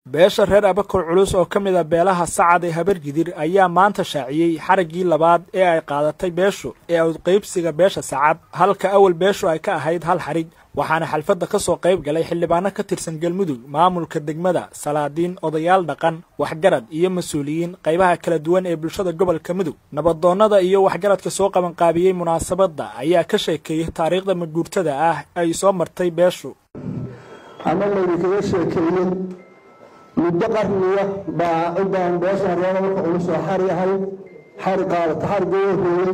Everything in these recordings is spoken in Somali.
beesha reer abakor culus oo ka mid a beelaha sacad ee habargidir ayaa maanta shaaciyey xaraggii labaad ee ay qaadatay beeshu ee awdqaybsiga beesha sacad halka awal beeshu ay ka ahayd hal xarig waxaana xalfadda ka soo qayb galay xildhibaano ka tirsan galmudug maamulka degmada salaadiin odayaal dhaqan waxgarad iyo mas-uuliyiin qaybaha kala duwan ee bulshada gobolka mudug nabadoonnada iyo waxgaradka soo qabanqaabiyey munaasabadda ayaa ka sheekeeyey taariikhda maguurtada ah ay soo martay beeshu ama laydinkaga sheekeeyey muddo qarniya baa cidaan beesha reeba marka culus oo xari ahayd xari qaadata xarigoo hooyey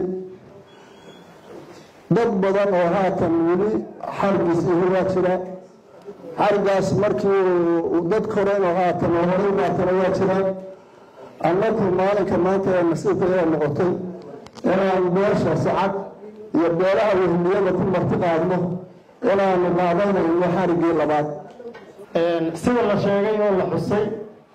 dad badan oo haatan weli xarigiis ihi waa jira xarigaas markii dad koren oo haatan oo horay maatana waa jiraan annaku maalinka maanta ee nasiibka ee noqotay inaan beesha sacad iyo beelaha wehliyada ku marti qaadno inaanu qaadanayno xarigii labaad sida la sheegay oo la xusay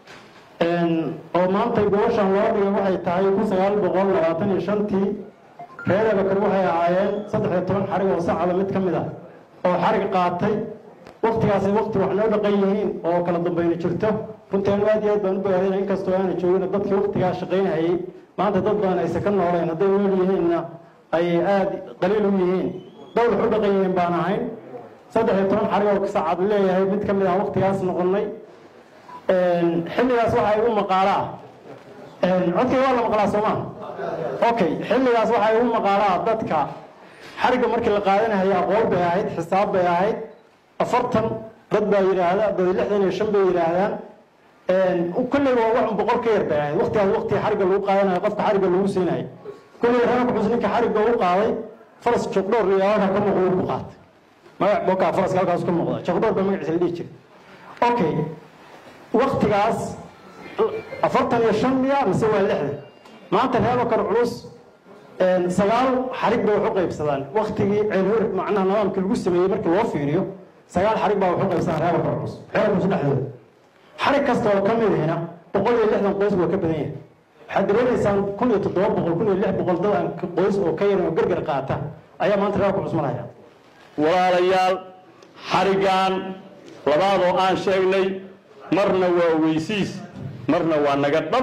oo maantay gobashan loo dhigay waxay tahay kun sagaal boqol labaatan iyo shantii reer abakar waxay ahaayeen saddex iyo toban xarig oo sacada mid ka mid ah oo xarig qaatay waktigaasi wakti wax noo dhaqan yihiin oo kala dambayna jirto runtii anu aad iyo aad baan u bogaadayna inkastoo aana joogin dadkii waktigaa shaqaynahayay maanta dad badan aysan ka noolayn hadday nool yihiinna ay aada qaliil u yihiin dad wax u dhaqan yihiin baan ahayn saddex iyo toban xarig oo sacad leeyahay mid ka mid ah waktigaas noqonnay xilligaas waxa igu maqaalaa codkay waa la maqlaa soomaa okay xilligaas waxaa igu maqaalaa dadka xarigga markii la qaadanahaya aqoon bay ahayd xisaab bay ahayd afartan dad baa yidhaahda dad lixdan iyo shan bay yidhaahdaan kolleyba waa waxun boqol ka yar bay ahayd waktigaas waktiga xarigga lagu qaadanayo qofka xarigga lagu siinayo kolley reerka xus ninka xarigga u qaaday faras jogdhoor iyo halkaa ka muuqda ku qaatay magac bokaa faraska halkaas ka muuqda jogdhoor baa magaciisa la dhihi jiray okay waktigaas afartan iyo shan miya mise waa lixdan maanta reer bakar culus sagaal xarig bay wax u qaybsadaan waktigii ceelhor macnaha nidaamkii lagu sameeyey markii loo fiiriyo sagaal xarig baa wax u qaybsadaan reer bakar culus reer culus dhexdooda xarig kasta oo ka mid ahina boqol iyo lixdan qoys waa ka badan yahay waxaad dareemaysaan kun iyo toddoba boqol kun iyo lix boqol dad aan qoys oo ka yarin oo gargar qaata ayaa maanta reer bakar culus maraya walaalayaal xariggan labaad oo aan sheegnay marna waa weysiis marna waa naga dhab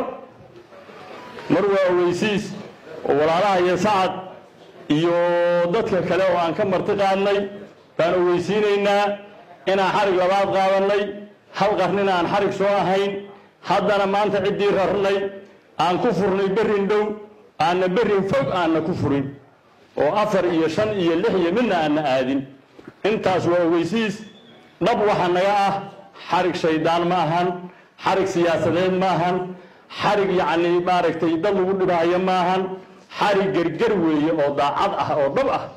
mar waa ogeysiis oo walaalaha iyo sacad iyo dadka kale oo aan ka marti qaadnay baan ogeysiinaynaa inaan xarig labaad qaadannay hal qarnina aan xarig soo ahayn haddana maanta ciddii rarnay aan ku furnay berrin dhow aanna berrin fog aanna ku furin oo afar iyo shan iyo lix iyo midna aanna aadin intaas waa ogeysiis dhab waxa naga ah xarig shaydaan ma ahan xarig siyaasadeed ma ahan xarig yacni maaragtay dad lagu dhibaayo maahan xarig gerger weeye oo daacad ah oo dhab ah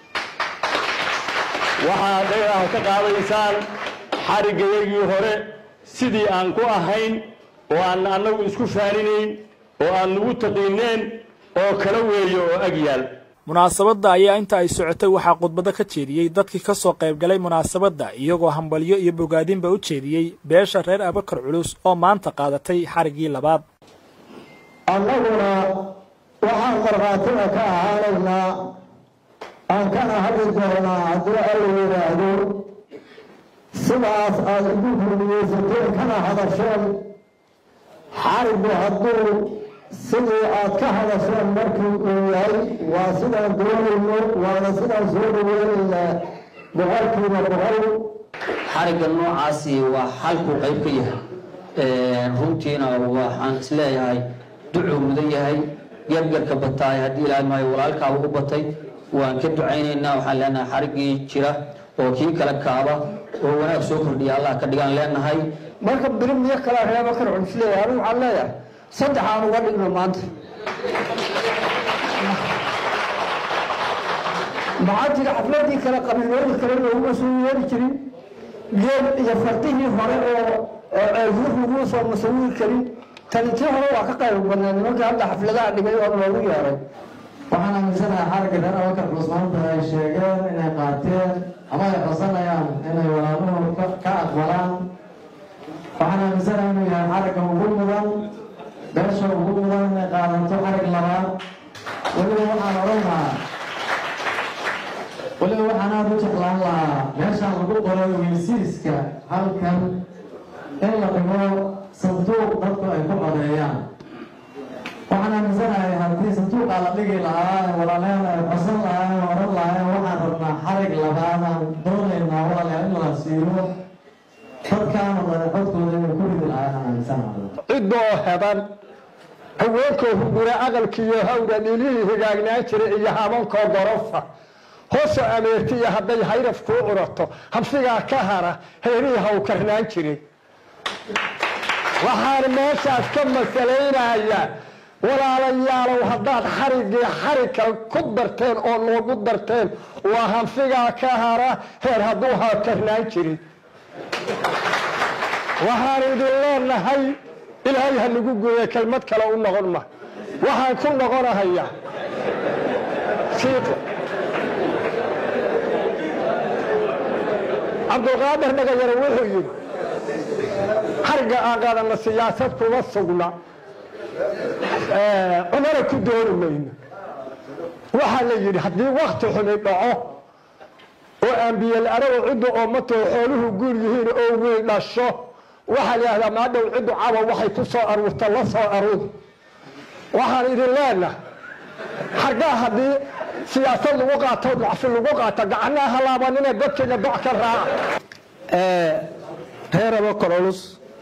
waxaa dhagaha ka qaadaysaan xariggayagii hore sidii aan ku ahayn oo aan annagu isku faaninayn oo aan nagu taqiineen oo kala weeye oo ag yaal munaasabadda ayaa inta ay socotay waxaa khudbado ka jeediyey dadkii ka soo qayb galay munaasabadda iyagoo hambalyo iyo bogaadinba u jeediyey beesha reer abakar culus oo maanta qaadatay xariggii labaad annaguna waxaan markhaatiga ka ahaanaynaa aan kana hadli doonaa haddii alla yidhaahdo sidaas aad igu hurmiyeysateen kana hadasheen xariggu hadduu sidii aad ka hadasheen markii uu yahay waa sidaan doonayno waana sidaan soo dhaweynaynaa boqolkiiba boqol xarigga noocaasi waa xalkuu qayb ka yahay runtiina waxaan isleeyahay ducuu mudan yahay gargarka bataay haddii ilaahay maayo walaalkaaba u batay waan ka ducaynaynaa waxaan leenahay xariggii jira oo kii kala kaaba oo wanaag soo kordhiya allah ka dhigaan leenahay marka biri miyo kalaa reeba kar culus leeyahay anigu waxaan leeyahay saddex aan uga dhigno maanta maxaa jira xafladii kale qabiilooyin kale looguma soo yeeri jirin geel iyo fardihii hore oo ceelhur laguma soo masawiri karin talintii hore waa ka qayb badnaa nimankii hadda xafladaha dhigay oo loogu yeeray waxaan aaminsanahay xarigga reer abakar culus maanta ay sheegeen inay qaateen ama ay qasanayaan inay walaaluhu ka aqbalaan waxaan aaminsanahay inuu yahay xarigga ugu mudan beesha ugu mudan inay qaadato xarig labaad weliba waxaan odhan lahaa weliba waxaan aada u jeclaan lahaa meeshaan lagu qoray weysiiska halkan in la dhigo sanduuq dadku ay ku codeeyaan waxaan aaminsanahay haddii sanduuqaa la dhigi lahaa walaalayaal ay codsan lahaayeen oran lahaayeen waxaan rabnaa xarig labaadaan doonaynaa walaalayaal in la siiyo dadkaana dane codkooda inay ku ridi lahaayeen aan aaminsanahay ciddoo heban haweenkoo hugura aqalkiiyo hawra dhilihii higaagnaan jiray iyo habankoo gorofa hoosoo ameertiya hadday hayraf kuu curato habsigaa ka hara heerihii hawkarnaan jiray waxaan meeshaas ka masalaynayaa walaalayaalow haddaad xariggii xarigka ku darteen oo noogu darteen waa hanfigaa ka hara heer hadduu hawkarnaan jiray waxaan idin leenahay ilaahay ha nagu gooye kelmad kale u noqon ma waxaan ku noqonahayaa cabdulqaadir dhagayare wuxuu yidhi xarga aan qaadana siyaasad kuma sugna cunana ku dooni mayno waxaa la yidhi haddii wakti xumi dhaco oo ambiyel arago ciddu oomatoo xooluhu guur yihiin oo wiil dhasho waxaa la yidhahdaa maadhow ciddu cawa waxay ku soo aruurta la soo aruur waxaan idin leenahay xargaa haddii siyaasad lagu qaato dacfi lagu qaato gacnaha halaabanina dadkeena doc ka raaca reer abakor culus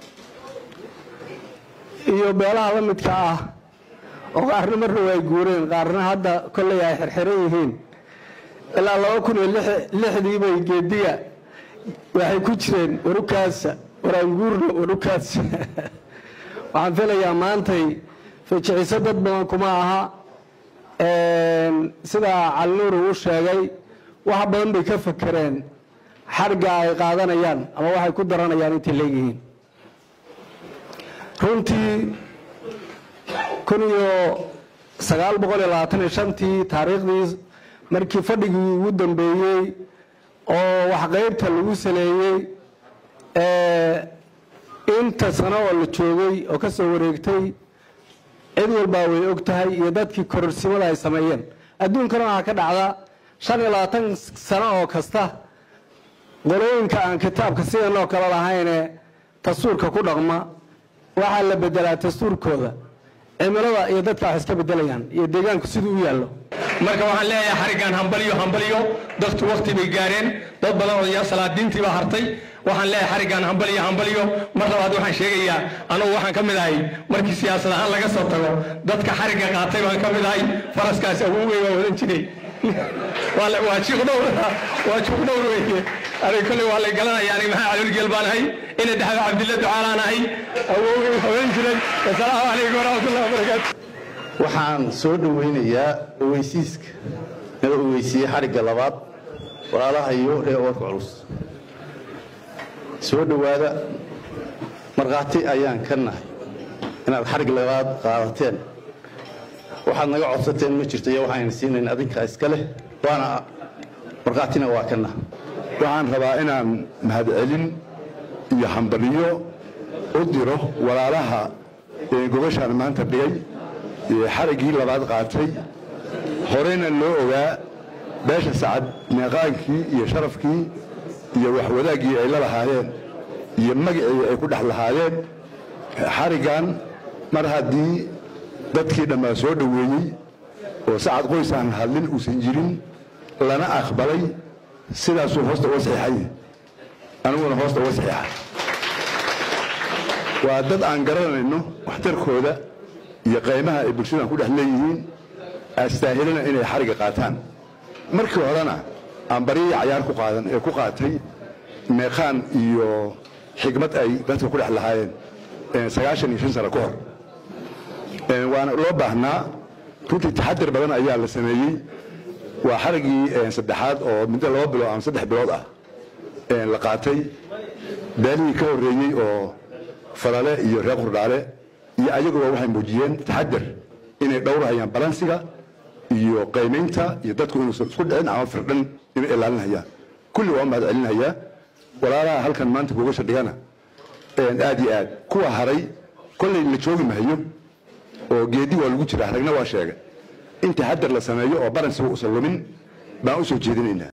iyo beelaha la midka ah oo qaarna marna way guureen qaarna hadda kolley ay xirxiran yihiin ilaa laba kun iyo lixdii bay geediga waxay ku jireen warukaasa waraanguurna warukaasa waxaan filayaa maantay fajiciso dad badan kuma aha sidaa calinuur uu sheegay wax badan bay ka fakereen xarga ay qaadanayaan ama waxay ku daranayaan intay leeyihiin runtii kun iyo sagaal boqol iyo labaatan iyo shantii taariikhdii markii fadhigii ugu dambeeyey oo waxqaybta lagu saleeyey inta sano oo la joogay oo ka soo wareegtay cid walbaa way og tahay iyo dadkii kororsimada ay sameeyeen adduunkana waxaa ka dhacda shan iyo labaatan sano oo kasta qolooyinka aan kitaabka sidan oo kale lahayne dastuurka ku dhaqma waxaa la bedelaa dastuurkooda cimilada iyo dadka wax iska bedelayaan iyo deegaanku siduu u yaallo marka waxaan leeyahay xariggan hambalyo hambalyo dadku wakti bay gaareen dad badan odayaal salaadiintii baa hartay waxaan leeyahay xariggan hambalyo hambalyo mar labaad waxaan sheegayaa anugu waxaan ka mid ahay markii siyaasad ahaan laga soo tago dadka xarigga qaatay baan ka mid ahay faraskaas awowgey baa wadan jiray waa jiqdhowr waa jiqdhowr weye aniga kolley waa lay garanaya aniga maxaa calolgeel baan ahay ina dhaxdo cabdilla ducaalaan ahay awowgey wadan jiray wasalaamu calaykum waraxmatullahi wabarakaatu waxaan soo dhoweynayaa oweysiiska nala oweysiiyey xarigga labaad walaalaha iyo reer warka culus soo dhowaada markhaati ayaan ka nahay inaad xarig labaad qaadateen waxaad naga codsateen ma jirto iyo waxaan siinayn adinkaa iska leh waana markhaatina waa ka naha waxaan rabaa inaan mahadcelin iyo hambaliyo u diro walaalaha ee gobashaan maanta dhigay ee xariggii labaad qaatay horeyna loo ogaa beesha sacad meeqaankii iyo sharafkii iyo waxwadaaggii ay la lahaayeen iyo magacii ay ku dhex lahaayeen xariggan mar haddii dadkii dhammaa soo dhoweeyey oo sacad qoysaan hadlin uusan jirin lana aqbalay sidaasuu hoosta uga saxiixay aniguna hoosta uga saxiixa waa dad aan garanayno waxtarkooda iyo qaymaha ay bulshadan ku dhex leeyihiin astaahilana inay xarigga qaataan markii horena aan baryaya cayaar ku qaadan ee ku qaatay meeqaan iyo xigmad ay dadka ku dhex lahaayeen sagaashan iyo shan sano ka hor waana loo baahnaa runtii taxadir badan ayaa la sameeyey waa xariggii saddexaad oo muddo laba bilood ama saddex bilood ah la qaatay beelihii ka horreeyey oo falale iyo reer qurdhaale iyo ayaguba waxay muujiyeen taxadir inay dhowrahayaan balansiga iyo qaymaynta iyo dadku inuusan isku dhicin ama firdhan inay ilaalinayaan kulli waa mahad celinayaa walaalaha halkan maanta kuga shadhigana aad iyo aad kuwa haray kollay la joogi mahayo oo geedi waa lagu jiraa ragna waa sheegay in taxadar la sameeyo oo balansiga uusan lumin baan u soo jeedinaynaa